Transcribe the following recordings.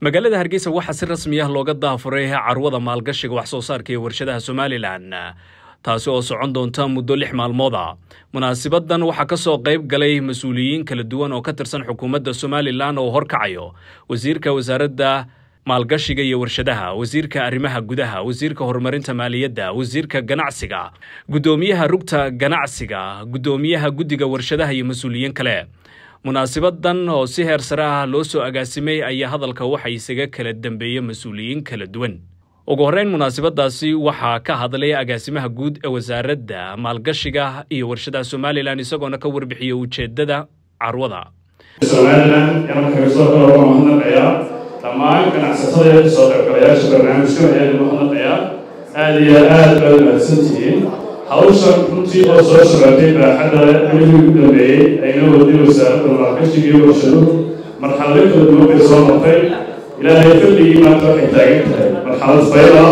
magaalada hargeysa waxaa si rasmi ah looga daafuray carwada maalgashiga wax soo saarka iyo warshadaha somalilan taasi oo socon doonta muddo lix maalmooda munaasibadan waxaa ka soo qayb galay mas-uuliyiin kala duwan oo ka tirsan xukuumadda somalilan oo horkacayo wasiirka wasaaradda maalgashiga iyo warshadaha wasiirka arrimaha gudaha wasiirka horumarinta maaliyadda wasiirka ganacsiga guddoomiyaha rugta ganacsiga guddoomiyaha guddiga warshadaha iyo mas-uuliyiin kale munaasibadan oo si heer sare ah loo soo agaasimay ayaa hadalka waxa isaga kala dambeeya mas-uuliyiin kala duwan ugu horreyn munaasibadaasi waxaa ka hadlay agaasimaha guud ee wasaaradda maalgashiga iyo warshadaha somalilan isagoona ka warbixiyey ujeedada carwada somalilan inaan kaga soo kala uga mahadnaqayaa dhammaan ganacsatada iyo soo qaybgalayaasha barnaamijkan ayaan uga mahadnaqayaa aada iyo aada baad mahadsantihiin hawshan runtii oo soo socotay baaxadda xilligii ugu dambeeyey ayna waday wasaaradda maalgashiga iyo warshaduhu marxalado kala duwan bay soo martay ilaahay fadligii maanta waxay taagan tahay marxalad fayda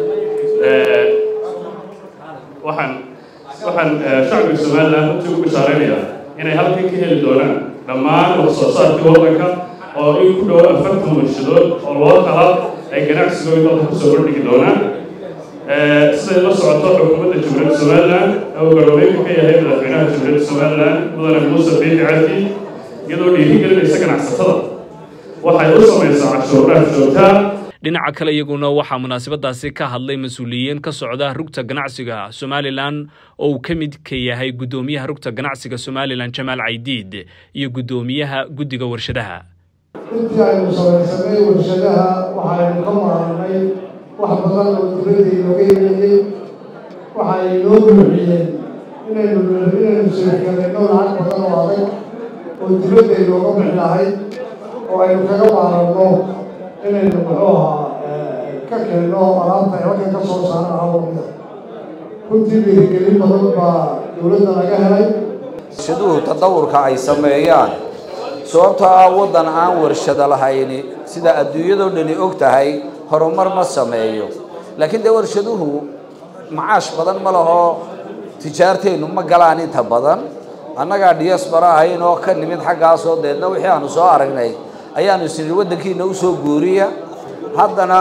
waxaan waxaan shacbiga somaliland runtii ugu bishaaraynayaa inay halkan ka heli doonaan dhammaan wax soo saarkii waddanka oo in ku dhowo afartan warshadood oo loo kala ay ganacsigooda dalka kusoo kordhigi doonaan siday la socoto xukuumadda jamhuuriyadda somaliland oo garoobeynka ka yahay madaxweynaha jamhuuriyadda somaliland mudane muuse biixi cabdi iyadoo dhiirigelinaysa ganacsatada waxay u samaysaa cashuuraha joogtaa dhinaca kale iyaguna waxaa munaasabadaasi ka hadlay mas-uuliyiin ka socda rugta ganacsiga somalilan oo uu ka mid ka yahay guddoomiyaha rugta ganacsiga somalilan jamaal caydiid iyo guddoomiyaha guddiga warshadaha intii aynu samaysanay warshadaha waxaynu ka maarnay wax badan oo dowladda inooga yeeliyey waxay inoo buuxiyeen inaynu inaynu sheekeedayno lacag badan oo adag oo dowladda inooga bixi lahayd oo aynu kaga maaranno inaynu muxuu ahaa ka keenno alaabta halkan ka soo saara hawamida runtii dhiirigelin badan baa dowladda laga helay warshaduhu tadawurka ay sameeyaan sababtoo ah waddan aan warshado lahayni sida adduunyadoo dhani og tahay horumar ma sameeyo laakiin dee warshaduhu macaash badan ma laho tijaarteennu ma galaan inta badan annagaa diaspora ahayn oo ka nimid xaggaasoo deedna wixii aanu soo aragnay ayaanu isnidhi waddankiina usoo guuriya haddana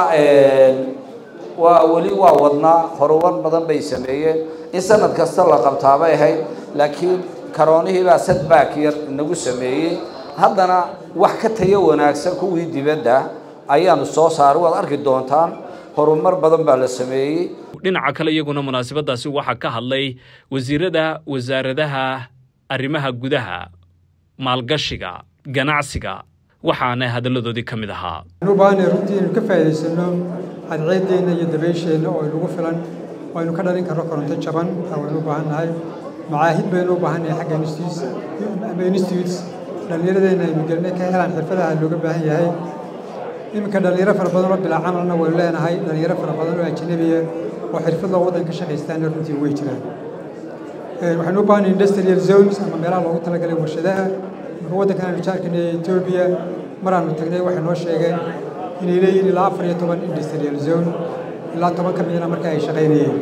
waa weli waa wadnaa horumar badan bay sameeyeen in sanad kasta la qabtaa bay ahayd laakiin karoonihii baa sadback yar inagu sameeyey haddana wax ka tayo wanaagsan kuwii dibadda ayaanu soo saaray waad arki doontaan horumar badan baa la sameeyey dhinaca kale iyaguna munaasabadaasi waxaa ka hadlay wasiirada wasaaradaha arrimaha gudaha maalgashiga ganacsiga waxaana hadalladoodii ka mid ahaa waxaan u baahanay runtii inaynu ka faa'iidaysano cadceeddeenna iyo dabaysheenna oo inagu filan oo aynu ka dhalin karno koronto jaban taa waynu u baahan nahay macaahid baynu u baahan nahay xagga institutes ama institutes dhallinyaradeenna aynu gelinay ka helaan xirfadaha looga baahan yahay iminka dhallinyaro fara badan oo bilaa camalna waynu leenahay dhallinyaro fara badan oo ajnabiya oo xirfad loo waddan ka shaqaystaana runtii way jiraan waxaynu u baahanay industrial zones ama meelaha loogu talagalay warshadaha marka waddankan aynu jaarkana etoobiya maraanu tagnay waxay noo sheegeen inay leeyihiin ilaa afar iyo toban industrial zone ilaa toban ka midna marka ay shaqaynayeen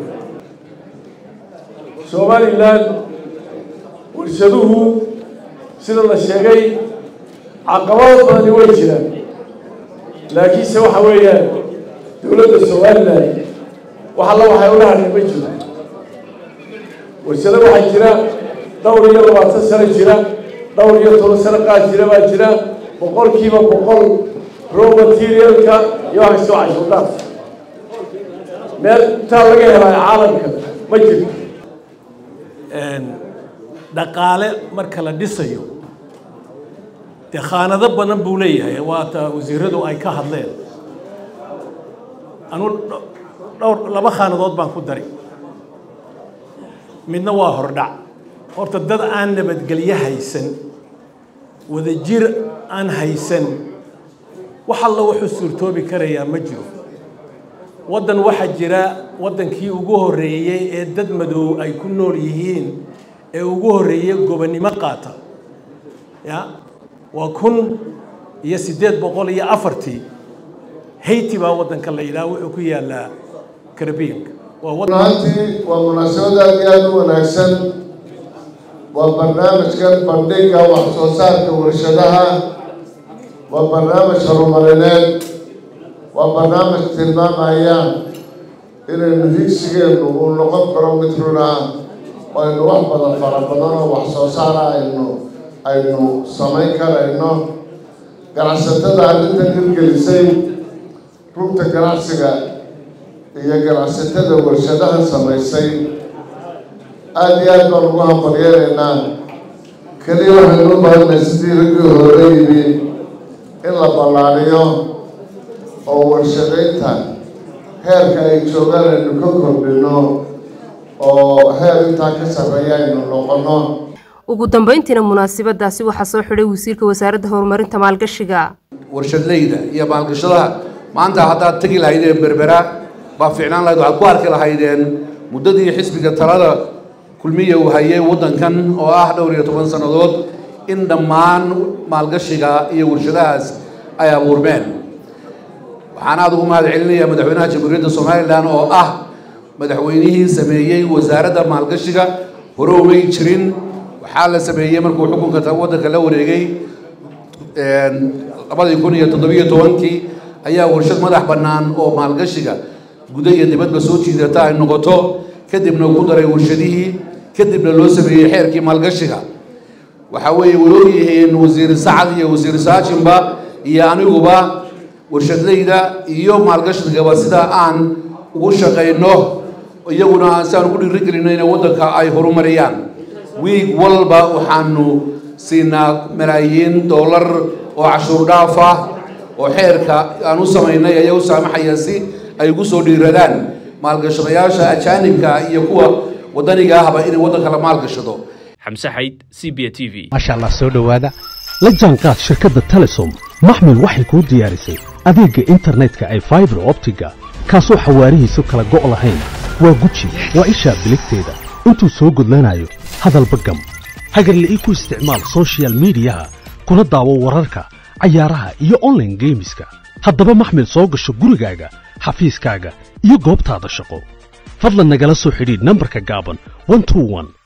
somalilan warshaduhu sida la sheegay caqabado badani way jiraan laakiinse waxa weeyaan dowladda somalilan wax alla waxay ula hadheen ma jiro warshado waxaa jira dhowr iyo labaatan sano jira dhowr iyo toban sano qaad jira baa jira boqolkiiba boqol raw materialka iyo wax kastoo cashuurdhaaf meel intaa laga helaayo caalamka ma jirto dhaqaale marka la dhisayo dee khaanado badan buu leeyahay waata wasiiradu ay ka hadleen anu dhowr laba khaanadood baan ku dari midna waa hordhac horta dad aan nabadgelyo haysan wadajir aan haysan wax alla wuxuu suurtoobi karayaa ma jiro waddan waxaa jira waddankii ugu horreeyey ee dad madow ay ku nool yihiin ee ugu horreeyey gobonnimo qaata ya waa kun iyo siddeed boqol iyo afartii hayti baa waddanka la yidhaha wuxuu ku yaallaa karabiyanka runtii waa munaasabad aad iyo aada u wanaagsan waa barnaamijkan bandhiga wax soo saarka warshadaha waa barnaamij horumarineed waa barnaamij tilmaamaya inaynu higsigeennu uu noqon karo mid runa aynu wax badan fara badan oo wax soo saara aynu aynu samayn karayno ganacsatada arrintan hirgelisay rugta ganacsiga iyo ganacsatada warshadaha samaysay aada iyo aad baan ugu hambalyeelaynaa keliya waxaynu u baahanay sidii raggii hore yimi in la ballaadhiyo oo warshadaynta heerka ay joogaan aynu ka kordhino oo heer intaa ka sarreeya aynu noqono ugu dambeyntiina munaasabadaasi waxaa soo xidhay wasiirka wasaaradda horumarinta maalgashiga warshadleyda iyo maalgashadaha maanta haddaad tegi lahaydeen berbera baa fiicnaan lahayd waxaad ku arki lahaydeen muddadii xisbiga talada kulmiya uu hayay waddankan oo ah dhowr iyo toban sannadood in dhammaan maalgashiga iyo warshadahaas ay abuurmeen waxaan aada ugu mahad celinayaa madaxweynaha jamhuuriyadda somalilan oo ah madaxweynihii sameeyey wasaaradda maalgashiga hore umay jirin waxaa la sameeyey markuu xukunka waddanka la wareegay labadii kun iyo toddobiyo tobankii ayaa warshad madax bannaan oo maalgashiga guda iyo dibadba soo jiidata ay noqoto kadibna ku daray warshadihii kadibna loo sameeyey xeerkii maalgashiga waxaa weeye way ogyihiin wasiir sacad iyo wasiir saajinba iyo aniguba warshadleyda iyo maalgashigaba sida aan ugu shaqayno iyaguna si aan ugu dhiirigelino inay waddanka ay horumariyaan wiig walba waxaanu siinaa malaayiin dollar oo cashuur dhaaf ah oo xeerka aan u samaynay ayaa u saamaxaya si ay ugu soo dhiiradaan maalgashadayaasha ajaanibka iyo kuwa waddaniga ahba inay waddanka la maalgashado xamse xayd c b t v maasha allah soo dhowaada la jaanqaad shirkadda telesom maxmil waxay kuu diyaarisay adeegga internetka ay faibar optiga kaasoo xawaarihiisu kala go' lahayn waa guji waa ishaa biligteeda intuu soo gudlanayo hadalba gam hagarle ii ku isticmaal sochial midiyaha kuna daawo wararka cayaaraha iyo onlaine geemiska haddaba maxmil soo gasho gurigaaga xafiiskaaga iyo goobtaada shaqo fadlan nagala soo xidhiidh nambarka gaaban